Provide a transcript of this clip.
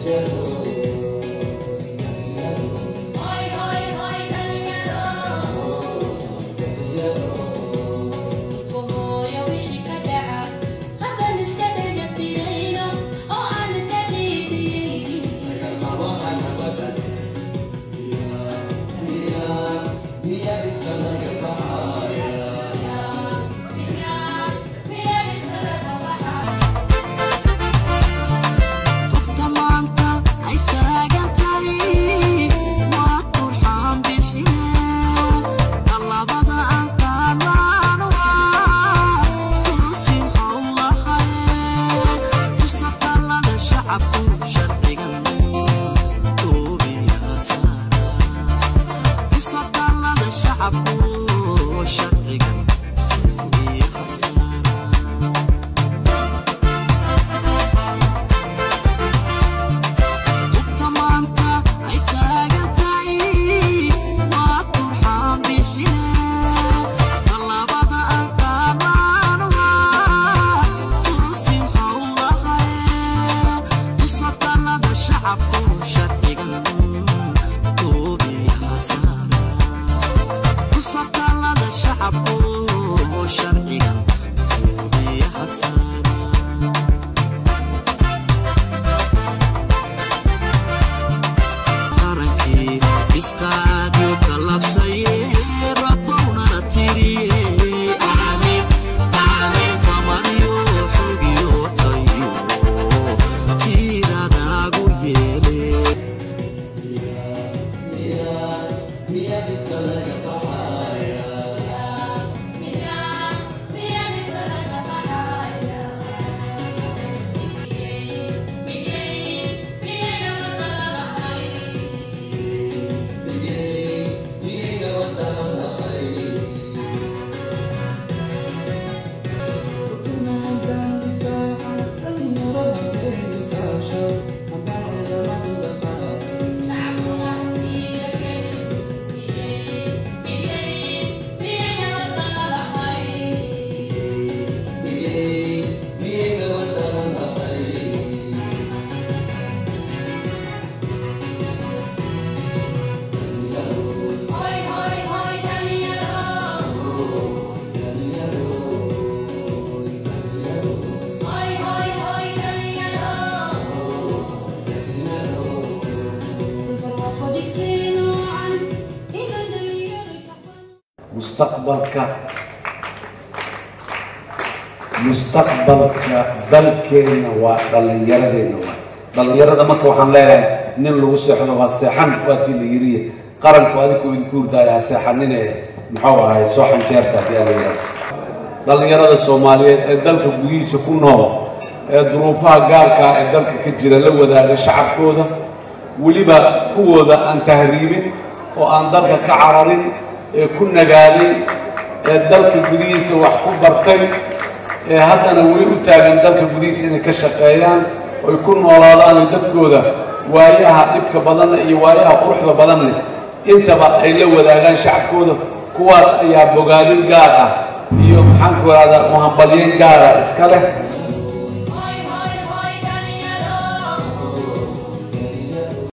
mustaqbalka mustaqbalka dalkeenna waa dhallinyaradeenna waa dhallinyarada marka waxaan leeyahay nin lagu seexdo waa seexan waatii la yiriye qaranku adinkuu idinku hurdaaya ha seexanine muxuu ahay soo xanjeerta haddii aan la yidhahdo dhallinyarada soomaaliyeed ee dalka gudihiisa ku nool ee duruufaha gaarkaa ee dalka ka jira la wadaaga shacabkooda weliba kuwooda aan tahriibin oo aan dalka ka cararin ee ku nagaaday ee dalka gudihiisa wax ku bartay ee haddana weli u taagan dalka gudihiisa inay ka shaqeeyaan oy ku noolaadaan dadkooda waayaha dhibka badanna iyo waayaha quruxda badan leh intaba ay la wadaagaan shacabkooda kuwaas ayaa bogaadin gaar ah iyo maxaan ku ihahdaa muhambalyeyn gaara iska leh